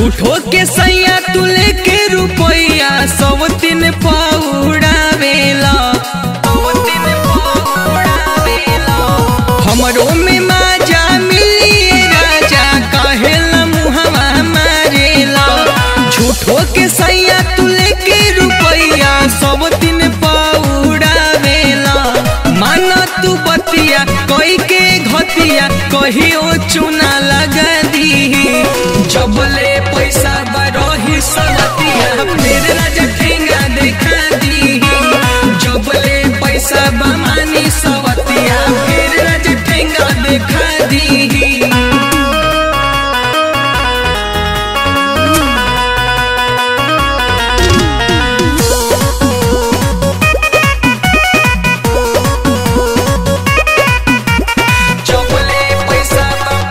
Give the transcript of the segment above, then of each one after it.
झूठो के सैया तू लेके रुपैया सब दिन पौड़ावेला हमरो में माजा मिलिए राजा कहेला मुहवा मारेला झूठो के सैया तू लेके रुपैया सब दिन पौड़ावेला मान तू बतिया कोई के घतिया कहियो चुना लगा दी जबले पैसा बरही सवतिया फिर राजा ठेंगा देखा दी जबले पैसा बमानी सवतिया फिर राजा ठेंगा देखा दी चपले पैसा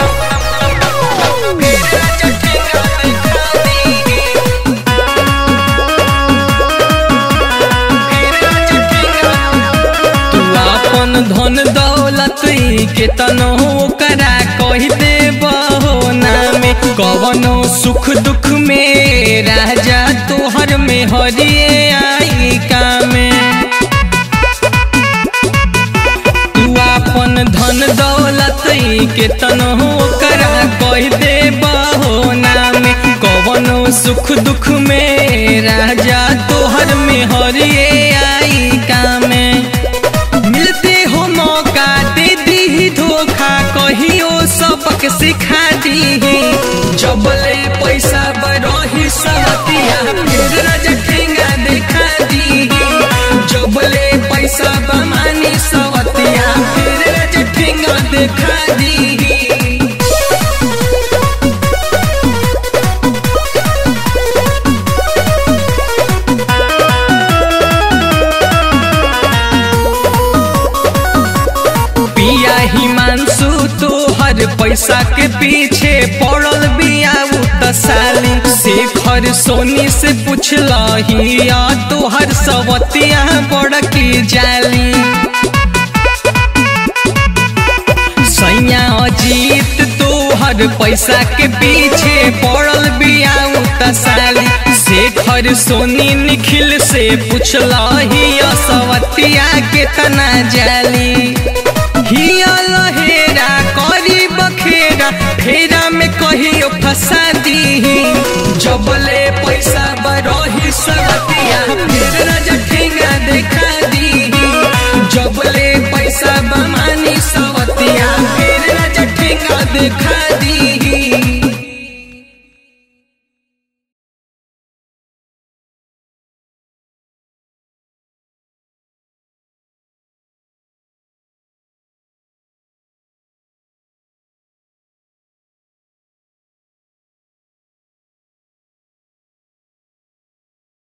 फिर राजा ठेंगा देखा दी फिर राजा ठेंगा तू अपन धन दौलत के तनो करा कह दे नामे कवनो सुख दुख में राजा तोहर में हरिए आई कामे तू अपन धन दौलत के तनो करा कह दे नामे कवनो सुख दुख में राजा तोहर में हरिए आई कामे मिलते हो मौका दे दी धोखा कहियो सबक सिखा दी जबले पैसा बरही सवतिया फिर राजा ठेंगा देखा दी जबले पैसा बमानी सवतिया फिर राजा ठेंगा देखा दी पिया हिमांशु तोहर पैसा के पीछे पड़ल बिया उ त साली शेखर सोनी से पूछलही या तोहर सवतिया बड़की जाली सैया अजीत तोहर पैसा के पीछे पड़ल बिया उ त साली शेखर सोनी निखिल से पूछलही या सवतिया केतना जाली हिया लहेरा करी बखेरा फेरा में कहियो फंसा दी जबले पैसा बरही सवतिया फिर राजा ठेंगा देखा दी जबले पैसा बमानी सवतिया फिर राजा ठेंगा देखा